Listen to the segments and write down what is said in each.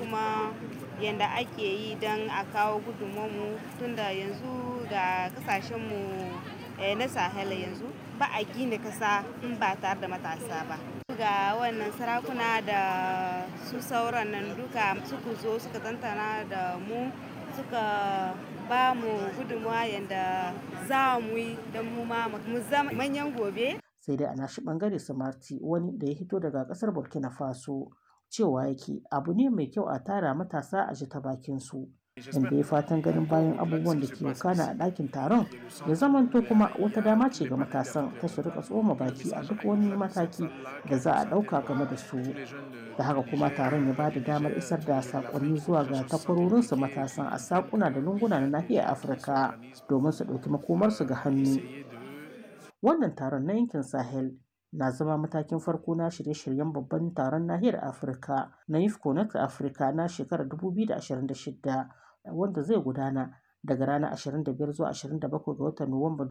kuma yadda ake yi don a kawo gudunmu tunda yanzu ga kasashenmu na sahel yanzu ba a gina kasa in ba tare da matasa ba ga wannan sarakuna da su sauran nan duka suka zo suka tantana da mu suka ba mu gudunmuwa yadda za mu yi don mu ma mu zama manyan gobe sai dai a nashi bangare samarti wani da ya hito daga kasar burkina faso cewa yake abu ne mai kyau a tara matasa a ji ta bakin su inda ya fatan ganin bayan abubuwan da ke wakana a ɗakin taron ya zamanto kuma wata dama ce ga matasan ta su rika tsoma baki a duk wani mataki da za a ɗauka game da su da haka kuma taron ya bada damar isar da sakonni zuwa ga takwarorinsu matasan a sakuna da lunguna na nahiyar afirka domin su ɗauki makomarsu ga hannu wannan taron na yankin sahel na zama matakin farko na shirye-shiryen babban taron nahiyar afirka na ifco na afirka na shekarar 2026 wanda zai gudana daga ranar 25 zuwa 27 ga watan nuwamba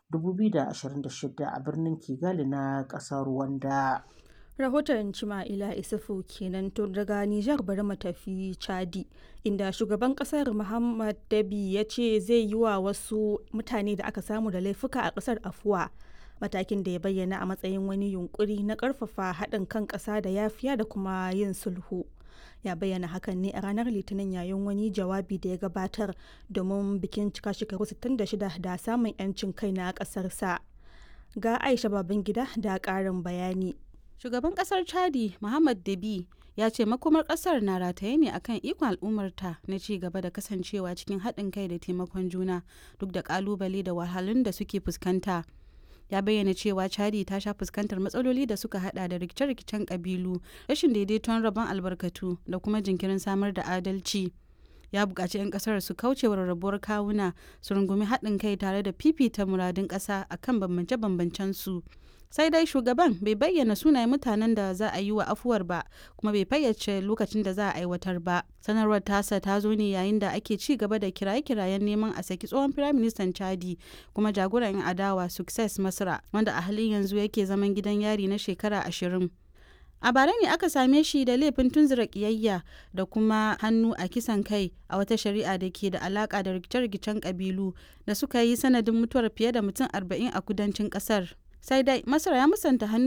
2026 a birnin kigali na ƙasar rwanda rahoton cima'ila isufu kenan to daga nijar bari mu tafi chadi inda shugaban kasar muhammad dabi ya ce zai yi wa wasu mutane da aka samu da laifuka a kasar afuwa matakin da ya bayyana a matsayin wani yunkuri na karfafa haɗin kan ƙasa da yafiya da kuma yin sulhu ya bayyana hakan ne a ranar litinin yayin wani jawabi da ya gabatar domin bikin cika shekaru 66 da samun 'yancin kai na ƙasarsa ga aisha babangida da ƙarin bayani shugaban kasar chadi muhammad dabi ya ce makomar kasar na rataye ne akan ikon al'ummarta na ci gaba da kasancewa cikin haɗin kai da taimakon juna duk da kalubale da wahalun da suke fuskanta ya bayyana cewa chadi ta sha fuskantar matsaloli da suka hada da rikice-rikicen kabilu rashin daidaiton rabon albarkatu da kuma jinkirin samar da adalci ya buƙaci 'yan ƙasar su kauce wa rarrabuwar kawuna su rungumi haɗin kai tare da fifita muradun ƙasa akan bambance-bambancen su sai dai shugaban bai bayyana sunayen mutanen da za a yi wa afuwar ba kuma bai fayyace lokacin da za a aiwatar ba sanarwar tasa ta zo ne yayin da ake ci gaba da kiraye-kirayen neman a saki tsohon firaministan chadi kuma jagoran yan adawa success masra wanda a halin yanzu yake zaman gidan yari na shekara ashirin a bara ne aka same shi da laifin tunzura kiyayya da kuma hannu a kisan kai a wata shari'a da ke da alaka da rikice-rikicen kabilu da suka yi sanadin mutuwar fiye da mutum arba'in a kudancin kasar sai dai masar ya musanta hannu